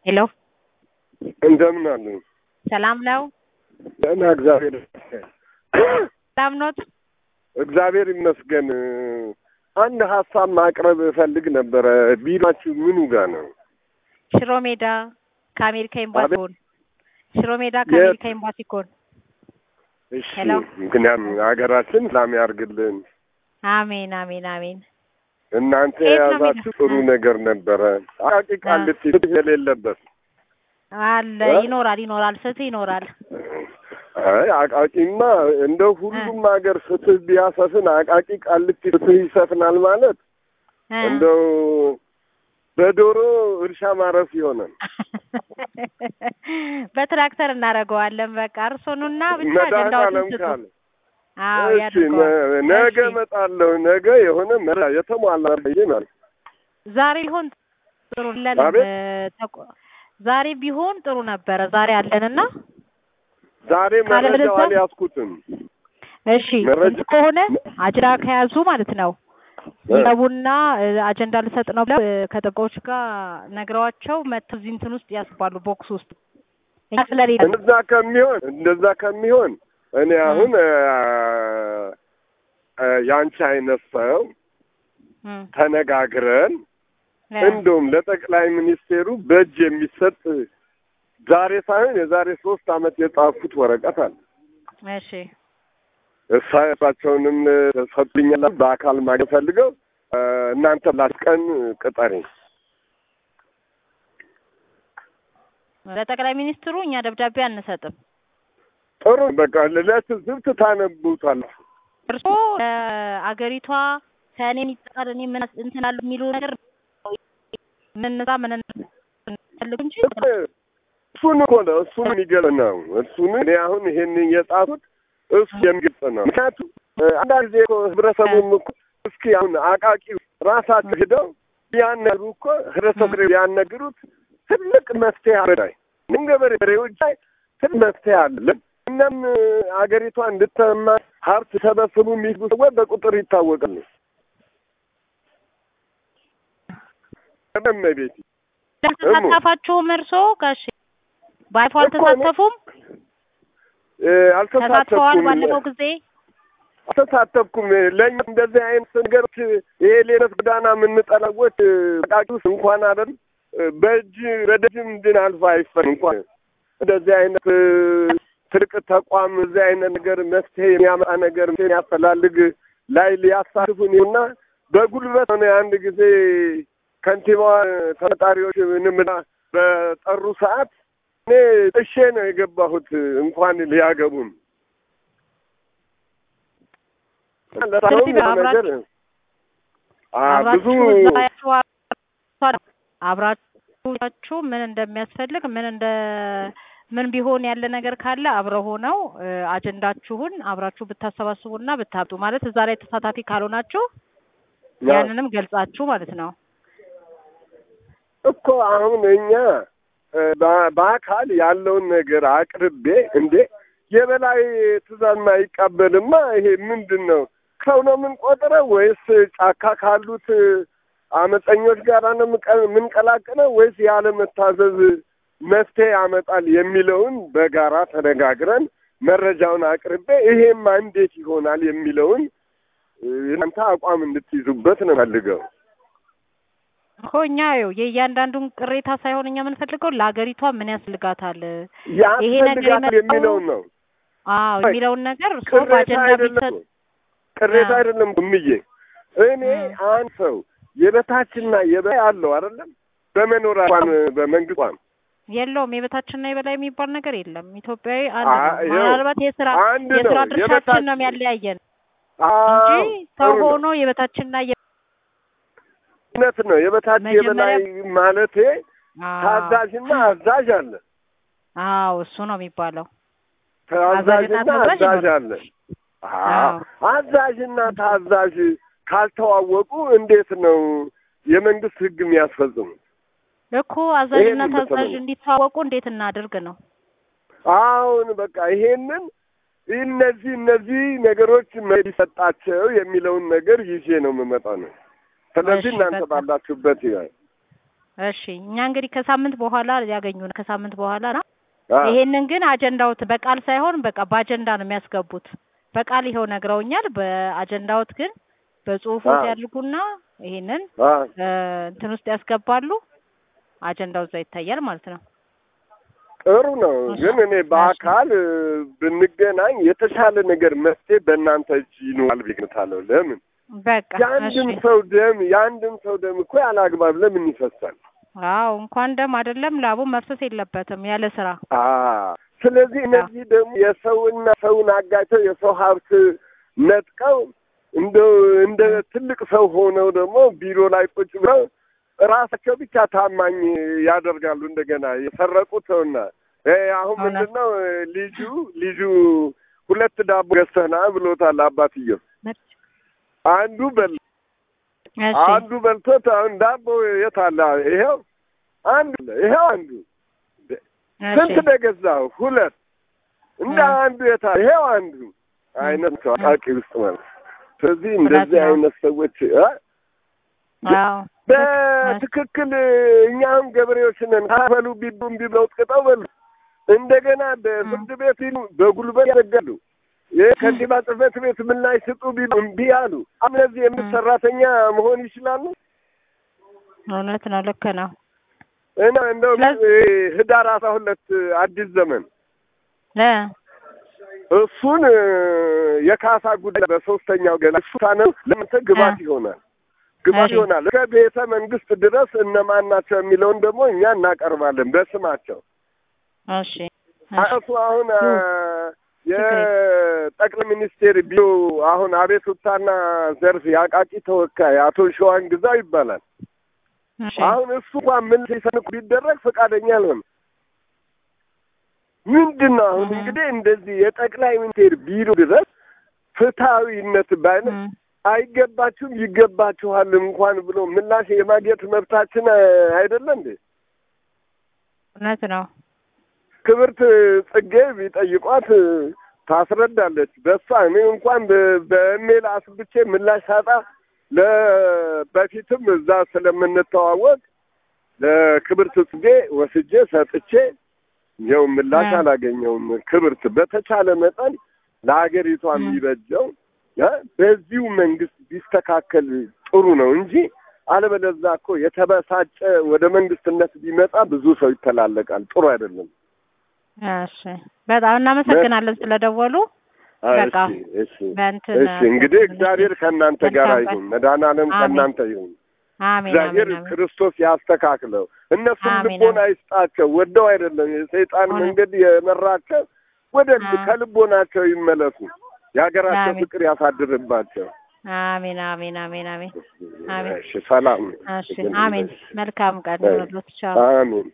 ሄሎ እንደምን አሉ? ሰላም ነው? ደህና እግዚአብሔር ይመስገን። ሰላም ኖት? እግዚአብሔር ይመስገን። አንድ ሀሳብ ማቅረብ እፈልግ ነበረ። ቢሮአችሁ ምኑ ጋር ነው? ሽሮ ሜዳ ከአሜሪካ ኤምባሲ አቤት? ኮን ሽሮ ሜዳ ከአሜሪካ ኤምባሲ ኮን። እሺ፣ ሄሎ። ምክንያቱም ሀገራችን ሰላም ያርግልን። አሜን አሜን አሜን። እናንተ የት ነው የያዛችሁ የሚለው? ጥሩ ነገር ነበረ። አቃቂ ቃሊቲ ፍትህ የሌለበት አለ እ? ይኖራል ይኖራል ፍትህ ይኖራል። አይ አቃቂማ እንደ ሁሉም ሀገር ፍትህ ቢያሰፍን አቃቂ ቃሊቲ ፍትህ ይሰፍናል ማለት እ። እንደው በዶሮ እርሻ ማረስ ይሆናል። በትራክተር እናደርገዋለን። በቃ እርሶኑና ብቻ መድኃኒዓለም አጀንዳዎችን ስጡ። ካለ አዎ እሺ፣ ያድርገዋል። ነ- ነገ እሺ። እመጣለሁ። ነገ የሆነ መራ የተሟላ ብዬ ማለት ዛሬ ቢሆን ጥሩ ለን አቤት? ዛሬ ቢሆን ጥሩ ነበረ። ዛሬ አለንና ዛሬ ካለበለዚያ- መረጃው አልያዝኩትም። እሺ መረጃ- እንትን ከሆነ አጅራ ከያዙ ማለት ነው እ። ይገቡና እ፣ አጀንዳ ልሰጥ ነው ብለው እ፣ ከጠበቆች ጋር ነግረዋቸው መተው እዚህ እንትን ውስጥ ያስባሉ ቦክስ ውስጥ እኛ ስለሌለ እንደዛ ከሚሆን እንደዛ ከሚሆን እኔ አሁን እ፣ እ፣ ያንቺ አይነት ሰው እም፣ ተነጋግረን እ፣ እንደውም ለጠቅላይ ሚኒስቴሩ በእጅ የሚሰጥ ዛሬ ሳይሆን የዛሬ ሶስት ዓመት የጻፉት ወረቀት አለ። እሺ እሳቸውንም ሰጡኛል። በአካል ማግኘት ፈልገው እ፣ እናንተ ላስቀን ቅጠሪ ለጠቅላይ ሚኒስትሩ እኛ ደብዳቤ አንሰጥም። ጥሩ በቃ ለትዝብት ታነቡታላችሁ። እርሶ አገሪቷ ከእኔ የሚጠቃር እኔ ምን እንትን አለ የሚሉ ነገር ምን እዛ ምን ፈልጉ እንጂ እሱን እኮ ነው እሱን የሚገልጽ ነው። እሱን እኔ አሁን ይሄን የጻፉት እሱ የሚገልጽ ነው። ምክንያቱም እ፣ አንዳንድ ጊዜ እኮ ህብረተሰቡም እኮ እስኪ አሁን አቃቂ ራሳቸው ሂደው ቢያነግሩ እኮ ህብረተሰቡ ቢያነግሩት ትልቅ መፍትሄ አበዳይ ምን ገበሬዎች ላይ ትልቅ መፍትሄ አለ። እናም እ፣ አገሪቷ እንድተማ ሀብት ሰበስቡ የሚሉ ሰዎች በቁጥር ይታወቃሉ። ቤት አልተሳተፋችሁም? እርሶ ጋሽ ባለፈው እኮ እኔ- አልተሳተፉም? ተሳትፈዋል? አልተሳተፍኩም ባለፈው ጊዜ አልተሳተፍኩም። ለእኛ እንደዚህ አይነት ነገሮች ይሄ ሌሎች ጎዳና የምንጠለቦች አቃቂውስ እንኳን አይደል በእጅ በደጅም ድን አልፎ አይፈን እንኳን እንደዚህ አይነት እ፣ ትልቅ ተቋም እዚህ አይነት ነገር መፍትሄ የሚያመጣ ነገር የሚያፈላልግ ላይ ሊያሳትፉን እና በጉልበት ሆነ አንድ ጊዜ ከንቲባዋ ተጠጣሪዎች ምንም በጠሩ ሰዓት እኔ ጥሼ ነው የገባሁት እንኳን ሊያገቡን ለታሁን ስለዚህ ነገር አ ብዙ አብራችሁ እዛ ያችሁ አብራችሁ ምን እንደሚያስፈልግ ምን እንደ ምን ቢሆን ያለ ነገር ካለ አብረው ሆነው እ፣ አጀንዳችሁን አብራችሁ ብታሰባስቡና ብታብጡ ማለት እዛ ላይ ተሳታፊ ካልሆናችሁ ያንንም ገልጻችሁ ማለት ነው። እኮ አሁን እኛ እ፣ በ- በአካል ያለውን ነገር አቅርቤ እንዴ የበላይ ትእዛዝ ማይቀበልማ ይሄ ምንድን ነው? ሰው ነው የምንቆጥረው ወይስ ጫካ ካሉት አመፀኞች ጋር ነው የምንቀ- የምንቀላቅለው ወይስ ያለመታዘዝ መፍትሄ ያመጣል የሚለውን በጋራ ተነጋግረን መረጃውን አቅርቤ ይሄማ እንዴት ይሆናል የሚለውን እ፣ እናንተ አቋም እንድትይዙበት ነው ፈልገው እኮ እኛ ይኸው የእያንዳንዱን ቅሬታ ሳይሆን እኛ የምንፈልገው ለሀገሪቷ ምን ያስፈልጋታል ይሄ ነገር ያስፈልጋል የመጣው- የሚለውን ነው። አዎ አይ፣ የሚለውን ነገር እርሶ ቅሬታ በአጀንዳ አይደለም ቢሰጥ ቅሬታ አዎ። አይደለም እምዬ እኔ እ። አንድ ሰው የበታችና የበላይ አለው አይደለም በመኖሪያ እንኳን በመንግስቷን የለውም የበታችንና የበላይ የሚባል ነገር የለም። ኢትዮጵያዊ አንድ አ- ነው። ይኸው ምናልባት የስራ አንድ የስራ ነው ድርሻችን የበታች ነው የሚያለያየን አዎ፣ እንጂ ሰው ጥሩ ነው። ሆኖ የበታችንና የ እውነት ነው የበታች የበላይ ማለቴ አዎ ታዛዥና አዛዥ አለ አዎ እሱ ነው የሚባለው። ታዛዥና አዛዥና ታዛዥ አዛዥ ነው። አለ አዎ አዎ አዛዥና ታዛዥ ካልተዋወቁ እንዴት ነው የመንግስት ህግ የሚያስፈጽሙት እኮ አዛዥና ይሄንን ታዛዥ በተለይ- እንዲተዋወቁ እንዴት እናድርግ ነው። አሁን በቃ ይሄንን እነዚህ እነዚህ ነገሮች ሊሰጣቸው የሚለውን ነገር ይዤ ነው የምመጣው ነው። ስለዚህ እሺ፣ እናንተ በጣም ባላችሁበት ይላል እሺ እኛ እንግዲህ ከሳምንት በኋላ ያገኙን ከሳምንት በኋላ ነው። አ፣ ይሄንን ግን አጀንዳዎት በቃል ሳይሆን በቃ በአጀንዳ ነው የሚያስገቡት። በቃል ይኸው ነግረውኛል። በአጀንዳዎት ግን በጽሁፎት አዎ። ያድርጉና ይሄንን አ፣ እ፣ እንትን ውስጥ ያስገባሉ። አጀንዳው እዛ ይታያል ማለት ነው። ጥሩ ነው። እሺ፣ ግን እኔ በአካል እ፣ ብንገናኝ የተሻለ ነገር መፍትሄ በእናንተ እጅ ይኖራል ብዬ እገምታለሁ። ለምን በቃ የአንድም እሺ። ሰው ደም የአንድም ሰው ደም እኮ ያለ አግባብ ለምን ይፈሳል? አዎ እንኳን ደም አይደለም ላቡ መፍሰስ የለበትም ያለ ስራ። አ ስለዚህ እነዚህ ደግሞ የሰውና ሰውን አጋጭተው የሰው ሀብት ነጥቀው እንደው እንደ ትልቅ ሰው ሆነው ደግሞ ቢሮ ላይ ቁጭ ብለው ራሳቸው ብቻ ታማኝ ያደርጋሉ። እንደገና የሰረቁት ሰውና እ አሁን እውነት። ምንድን ነው እ፣ ልጁ ልጁ ሁለት ዳቦ ገዝተህና ብሎታል አባትየው። አንዱ በል እሺ አንዱ በልቶት አሁን ዳቦ የት አለ? ይሄው አንዱ ይሄው አንዱ ስንት እሺ እንደገዛው ሁለት እንደ እ። አንዱ የታ ይሄው አንዱ አይነት ሰው አቃቂ ውስጥ ማለት ነው። ስለዚህ እንደዚህ ነው። አይነት ሰዎች እ? አዎ በትክክል እኛም ገበሬዎች ነን ካፈሉ ቢሉ እምቢ ብለው ቅጠው በሉ እንደገና በፍርድ ቤት ይሉ በጉልበት ያደርጋሉ። የከንቲባ ጽሕፈት ቤት ምላሽ ስጡ ቢሉ እምቢ አሉ። እነዚህ የምት ሰራተኛ መሆን ይችላሉ እውነት ነው። ልክ ነው። እና እንደው ስለዚህ- እ፣ ህዳር አስራ ሁለት አዲስ ዘመን እ እሱን እ፣ የካሳ ጉዳይ በሶስተኛው ገና እሱ ካነው ለምንተ ግባት እ። ይሆናል ግባት እሺ። ይሆናል። እስከ ቤተ መንግስት ድረስ እነማን ናቸው የሚለውን ደግሞ እኛ እናቀርባለን በስማቸው። እሺ እሺ እሱ አሁን አ፣ ችግር የጠቅላይ ሚኒስቴር ቢሮ አሁን አቤቱታና ዘርፍ የአቃቂ ተወካይ አቶ ሸዋን ግዛው ይባላል። እሺ አሁን እሱ እንኳን ምን ሲሰንኩ ቢደረግ ፈቃደኛ አልሆነም። ምንድን ነው አሁን እህ። እንግዲህ እንደዚህ የጠቅላይ ሚኒስቴር ቢሮ ድረስ ፍትሐዊነት ባይነ እ አይገባችሁም ይገባችኋል እንኳን ብሎ ምላሽ የማግኘት መብታችን አ፣ አይደለ እንዴ? እውነት ነው። ክብርት ጽጌ ቢጠይቋት እ፣ ታስረዳለች። በሷ እኔ እንኳን በ- በኢሜል አስብቼ ምላሽ ሳጣ ለ በፊትም እዛ ስለምንተዋወቅ ለክብርት ጽጌ ወስጄ ሰጥቼ ይኸው ምላሽ እ። አላገኘውም። ክብርት በተቻለ መጠን ለሀገሪቷ እ። የሚበጀው እ፣ በዚሁ መንግስት ቢስተካከል ጥሩ ነው እንጂ አለበለዛ እኮ የተበሳጨ ወደ መንግስትነት ቢመጣ ብዙ ሰው ይተላለቃል። ጥሩ አይደለም። እሺ በጣም እናመሰግናለን ስለደወሉ። በቃ እሺ እሺ በእንትን እሺ እንግዲህ እግዚአብሔር ከእናንተ ጋር መልካም ቀን። ይሁን፣ መድኃኔዓለም አሜን። ከእናንተ ይሁን። አሜን እግዚአብሔር አሜን አሜን። ክርስቶስ ያስተካክለው። እነሱም አሜን፣ ልቦና ይስጣቸው። ወደው አይደለም የሰይጣን እውነት። መንገድ የመራቸው ወደ አ- ከልቦናቸው ይመለሱ። የሀገራቸው አሜን። ፍቅር ያሳድርባቸው። አሜን አሜን አሜን አሜን አሜን። እሺ ሰላም። እሺ አሜን። መልካም ቀን አይ። ይሁንልዎት። ቻው። አሜን